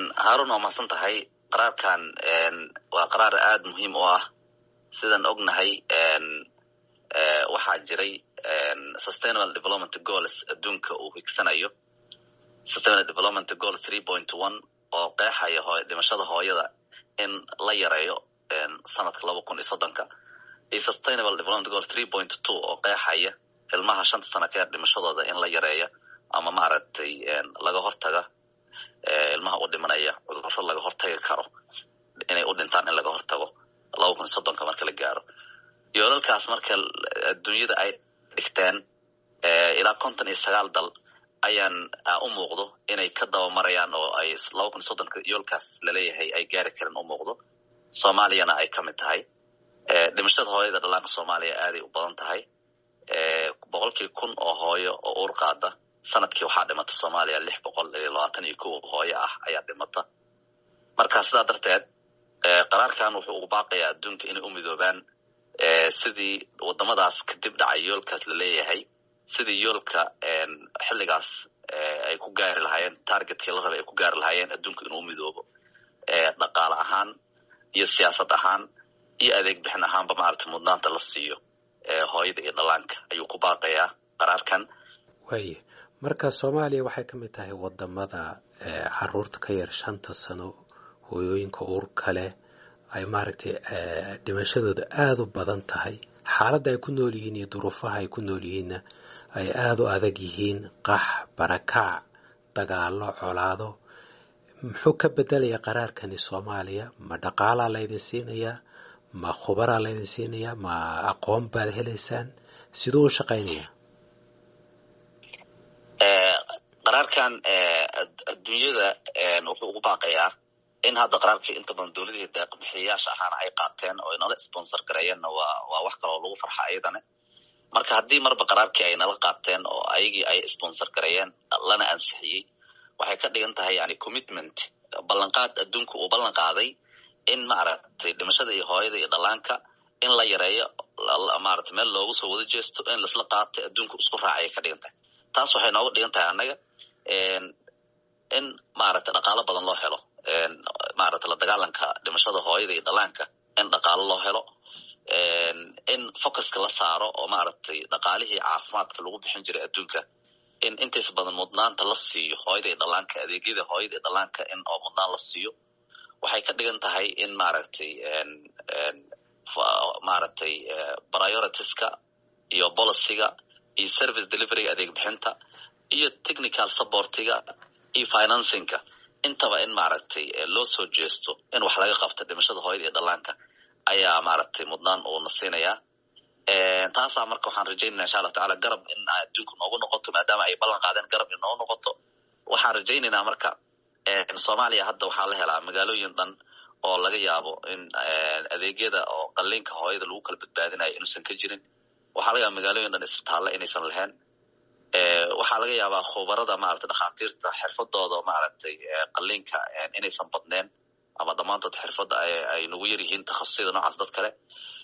haarun waa mahadsan tahay qaraarkan waa qaraar aada muhiim u ah sidaan ognahay waxaa jiray sustainable development goals adduunka uu higsanayo sustainable development goal three point one oo qeexaya hooy dhimashada hooyada in la yareeyo sanadka laba kun iyo soddonka iyo sustainable development goal three point two oo qeexaya ilmaha shanta sana ka yar dhimashadooda in la yareeya ama maaragtay laga hortaga ilmaha u dhimanaya cudurro laga hortagi karo inay u dhintaan in laga hortago laba kun iyo soddonka marka la gaaro yoolalkaas marka adduunyada ay dhigteen ilaa konton iyo sagaal dal ayaan u muuqdo inay ka dabamarayaan oo ay laba kun iyo soddonka yoolkaas laleeyahay ay gaari karin u muuqdo soomaaliyana ay ka mid tahay dhimashada hooyada dhallaanka soomaaliya aaday u badan tahay boqolkii kun oo hooyo oo uur qaada sanadkii waxaa dhimata soomaaliya lix boqol iyo labaatan iyo kow hooyo ah ayaa dhimata marka sidaa darteed qaraarkan wuxuu ugu baaqayaa adduunka inay u midoobaan sidii wadamadaas kadib dhacay yoolkaas laleeyahay sidii yoolka xilligaas ay ku gaari lahaayeen targetkii la rabay ay ku gaari lahaayeen adduunka inuu u midoobo dhaqaale ahaan iyo siyaasad ahaan iyo adeeg bixin ahaanba maaragtay mudnaanta la siiyo hooyada iyo dhallaanka ayuu ku baaqayaa qaraarkan waaya marka soomaaliya waxay ka mid tahay wadamada caruurta ka yar shanta sano hooyooyinka uur kale ay maaragtay dhimashadooda aada u badan tahay xaaladda ay ku nool yihiin iyo duruufaha ay ku nool yihiinna ay aada u adag yihiin qax barakac dagaalo colaado muxuu ka bedelaya qaraarkani soomaaliya ma dhaqaalaa laydin siinayaa ma khubaraa laydin siinayaa ma aqoon baad helaysaan siduu u shaqaynayaa qaraarkan adduunyada wuxuu ugu baaqayaa in hadda qaraarkii inta badan dowladihii deeqbixiyayaasha ahaana ay qaateen oo inala sponsor gareeyeenna waa waa wax kale oo lagu farxa ayadana marka haddii marba qaraarkii ay nala qaateen oo ayagii ay sponsor gareeyeen lana ansixiyey waxay ka dhigan tahay yani commitment ballanqaad adduunka uu ballan qaaday in maaragtay dhimashada iyo hooyada iyo dhallaanka in la yareeyo maaragtay meel loogu soo wada jeesto in laisla qaatay adduunka isku raacay ka dhigan tahay taas waxay nooga dhigan tahay annaga in maaragtay dhaqaalo badan loo helo maaragtay la dagaalanka dhimashada hooyada iyo dhallaanka in dhaqaalo loo helo in focuska la saaro oo maaragtay dhaqaalihii caafimaadka lagu bixin jiray adduunka in intays badan mudnaanta la siiyo hooyada iyo dhallaanka adeegyada hooyada iyo dhallaanka in oo mudnaan la siiyo waxay ka dhigan tahay in maaragtay maaragtay prioritiska iyo policyga iyo service deliveryga adeeg bixinta iyo technical supportiga iyo financingka intaba in maaragtay loo soo jeesto in wax laga qabto dhimashada hooyada iyo dhallaanka ayaa maaragtay mudnaan uuna siinayaa taasaa marka waxaan rajaynayna insha allah tacala garab in adduunka noogu noqoto maadaama ay ballan qaadeen garab in noogu noqoto waxaan rajaynaynaa marka soomaaliya hadda waxaa la helaa magaalooyin dhan oo laga yaabo in adeegyada oo qalliinka hooyada lagu kala badbaadinayo inuusan ka jirin waxaa laga yaaba magaalooyin dhan isbitaalla inaysan lahayn waxaa laga yaabaa khubarada maaragtay dhakhaatiirta xirfadooda maaragtay qalliinka inaysan badneen ama dhammaantood xirfadda ay nagu yar yihiin takhasusada noocaas dad kale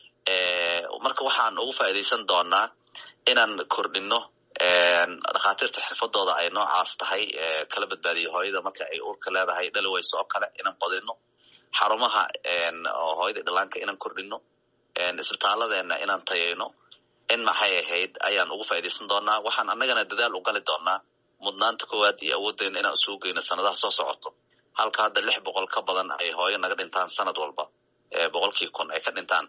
marka waxaan ugu faa'iidaysan doonaa inaan kordhino dhakhaatiirta xirfadooda ay noocaas tahay kala badbaadiyo hooyada marka ay urka leedahay dhaliweyso oo kale inaan badino xarumaha hooyada dhallaanka inaan kordhino isbitaalladeena inaan tayayno in maxay ahayd ayaan ugu faa'iidaysan doonaa waxaan annagana dadaal u gali doonaa mudnaanta koowaad iyo awooddeena inaan isugu geyno sanadaha soo socoto halka hadda lix boqol ka badan ay hooyo naga dhintaan sanad walba boqolkii kun ay ka dhintaan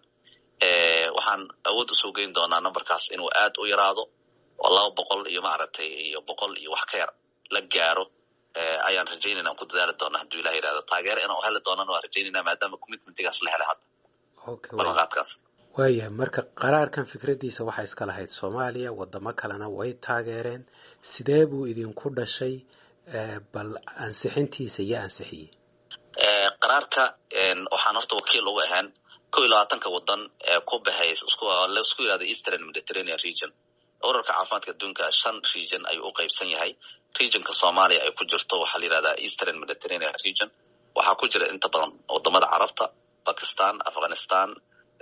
waxaan awood usoo geyn doonaa numberkaas inuu aad u yaraado oo laba boqol iyo maaragtay iyo boqol iyo wax ka yar la gaaro ayaan rajaynayna aan ku dadaali doona hadduu ilah yihahdo taageero inaan heli doonana waan rajaynayna maadaama commitmentigaas la helay hadda ballanqaadkaas waayahay marka qaraarkan fikraddiisa waxaa iska lahayd soomaaliya wadamo kalena way taageereen sidee buu idinku dhashay bal ansixintiisa iyo ansixiyey qaraarka waxaan horta wakiil uga ahaan kow iyo labaatanka wadan ee ku baxay laisku yihahdo eastern mediterranean region urarka caafimaadka adduunka shan region ayuu u qaybsan yahay regionka soomaaliya ay ku jirto waxaa la yihahdaa eastern mediterranean region waxaa ku jira inta badan wadamada carabta bakistan afghanistan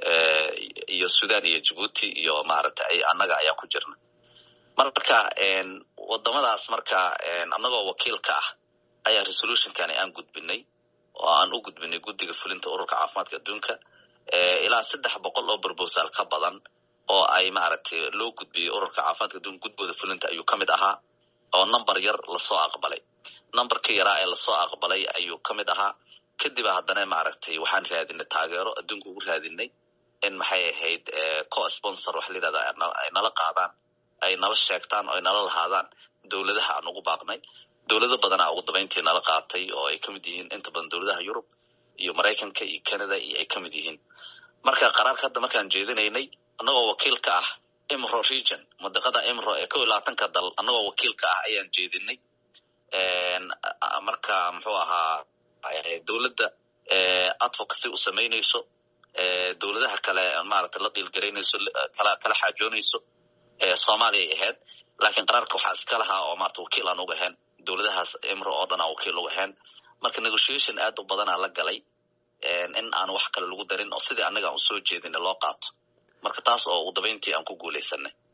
iyo sudan iyo djibuuti iyo maaragtay annaga ayaa ku jirna marka wadamadaas marka annagoo wakiil ka ah ayaa resolutionkani aan gudbinay oo aan u gudbinay guddiga fulinta ururka caafimaadka adduunka ilaa saddex boqol oo brobosal ka badan oo ay maaragtay loo gudbiyey ururka caafimaadka adduunka gudbooda fulinta ayuu ka mid ahaa oo number yar lasoo aqbalay numberka yaraa ee lasoo aqbalay ayuu ka mid ahaa kadiba haddana maaragtay waxaan raadinay taageero adduunka ugu raadinay in maxay ahayd co-sponsor waxa la yidhahda ay nala qaadaan ay nala sheegtaan oo ay nala lahaadaan dowladaha aan ugu baaqnay dowlado badanaa ugu dabayntii nala qaatay oo ay ka mid yihiin inta badan dowladaha yurub iyo maraykanka iyo canada iyo ay ka mid yihiin marka qaraarka hadda markaan jeedinaynay annagoo wakiil ka ah imro region madiqada imro ee kow iyo labaatanka dal annagoo wakiil ka ah ayaan jeedinay marka muxuu ahaa dowladda advocacy u samaynayso dowladaha kale maaragtay la diilgaraynayso kala kala xaajoonayso soomaaliya ay ahayd laakiin qaraarka waxaa iska lahaa oo maarata wakiil aan uga ahayn dowladahaas imro oo dhan aan wakiil uga ahayn marka negotiation aad u badanaa la galay in aan wax kale lagu darin oo sidii annaga aan usoo jeedina loo qaato marka taas oo ugu dabayntii aan ku guulaysanay